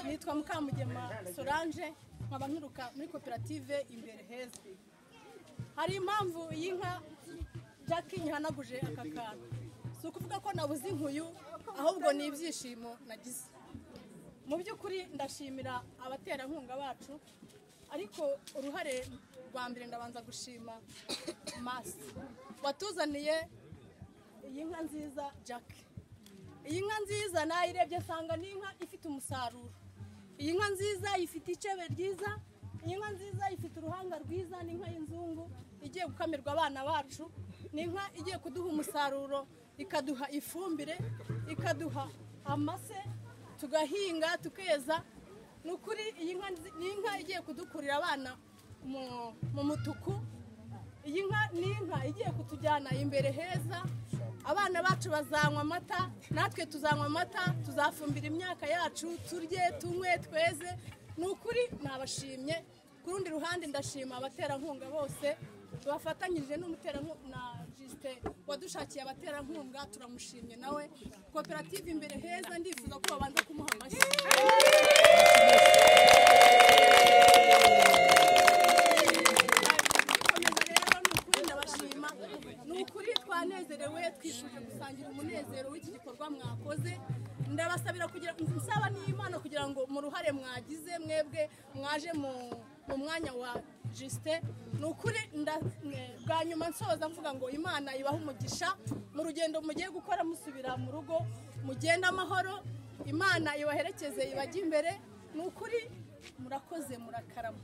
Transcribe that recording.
nitwa mukamugema solange nkaba nturuka muri koperative imbere heza hari impamvu iyi nka jackie nyihanaguje aka kantu si ukuvuga ko nabuze inkuyu ahubwo ni ibyishimo nagize mu by'ukuri ndashimira abaterankunga bacu ariko uruhare rwa mbere ndabanza gushima masi watuzaniye iyi nka nziza jackie iyi nka nziza nayirebye nsanga ni inka ifite umusaruro iyi nka nziza ifite icebe ryiza iyi nka nziza ifite uruhanga rwiza ni inka y'inzungu igiye gukamirwa abana bacu ni inka igiye kuduha umusaruro ikaduha ifumbire ikaduha amase tugahinga tukeza ni ukuri iyi nka ni inka igiye kudukurira abana mu mutuku iyi nka ni inka igiye kutujyana imbere heza abana bacu bazanywa amata natwe tuzanywa amata tuzafumbira imyaka yacu turye tunywe tweze ni ukuri nabashimye ku rundi ruhande ndashima abaterankunga bose bafatanyije n'umuterankunga na jisite wadushakiye abaterankunga turamushimye nawe koperative imbere heza ndifuza ko babanza kumuha amashyi ni ukuri twanezerewe twifuje gusangira umunezero w'iki gikorwa mwakoze ndabasabira kugira nsaba n'imana kugira ngo mu ruhare mwagize mwebwe mwaje mu mwanya wa jisite ni ukuri bwa nyuma nsoza mvuga ngo imana ibahe umugisha mu rugendo mugiye gukora musubira mu rugo mugenda amahoro imana ibaherekeze ibajye imbere ni ukuri murakoze murakarama